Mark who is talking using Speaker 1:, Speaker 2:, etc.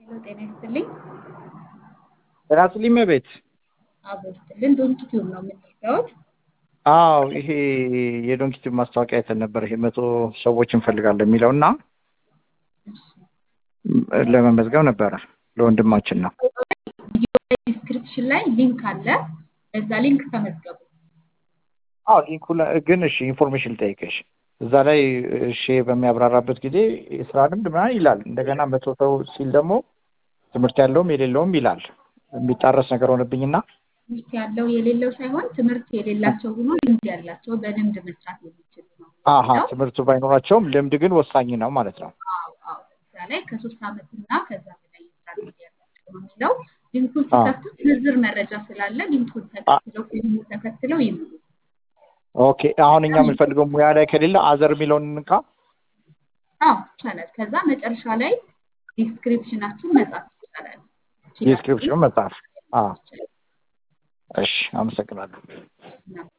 Speaker 1: ጤና ይስጥልኝ።
Speaker 2: ጤና ይስጥልኝ እመቤት።
Speaker 1: አቦ ይስጥልን። ዶንኪ ቲዩብ ነው የምንረዳዎት?
Speaker 2: አዎ ይሄ የዶንኪ ቲዩብ ማስታወቂያ አይተን ነበር። ይሄ መቶ ሰዎች እንፈልጋለን የሚለው እና ለመመዝገብ ነበረ ለወንድማችን ነው።
Speaker 1: ዲስክሪፕሽን ላይ ሊንክ አለ። በዛ ሊንክ ተመዝገቡ።
Speaker 2: አዎ ሊንኩ ላይ ግን እሺ ኢንፎርሜሽን ልጠይቅሽ። እዛ ላይ እሺ በሚያብራራበት ጊዜ የስራ ልምድ ምናምን ይላል። እንደገና መቶ ሰው ሲል ደግሞ ትምህርት ያለውም የሌለውም ይላል። የሚጣረስ ነገር ሆነብኝና
Speaker 1: ትምህርት ያለው የሌለው ሳይሆን ትምህርት የሌላቸው ሆኖ ልምድ ያላቸው በልምድ መስራት የሚችሉ ነው።
Speaker 2: አሀ ትምህርቱ ባይኖራቸውም ልምድ ግን ወሳኝ ነው ማለት ነው።
Speaker 1: አዎ አዎ እዛ ላይ ከሶስት ዓመት እና ከዛ በላይ የስራ ልምድ ያላቸው ነው የሚለው። ሊንኩን ሲከፍቱ ዝርዝር መረጃ ስላለ ሊንኩን ተከትለው ፊልሙ ተከትለው ይምሉ።
Speaker 2: ኦኬ አሁን እኛ የምንፈልገው ሙያ ላይ ከሌለ አዘር የሚለውን እንካ።
Speaker 1: አዎ ይቻላል። ከዛ መጨረሻ ላይ ዲስክሪፕሽናችሁን መጻፍ ይቻላል።
Speaker 2: ዲስክሪፕሽኑ መጽሐፍ። እሺ አመሰግናለሁ።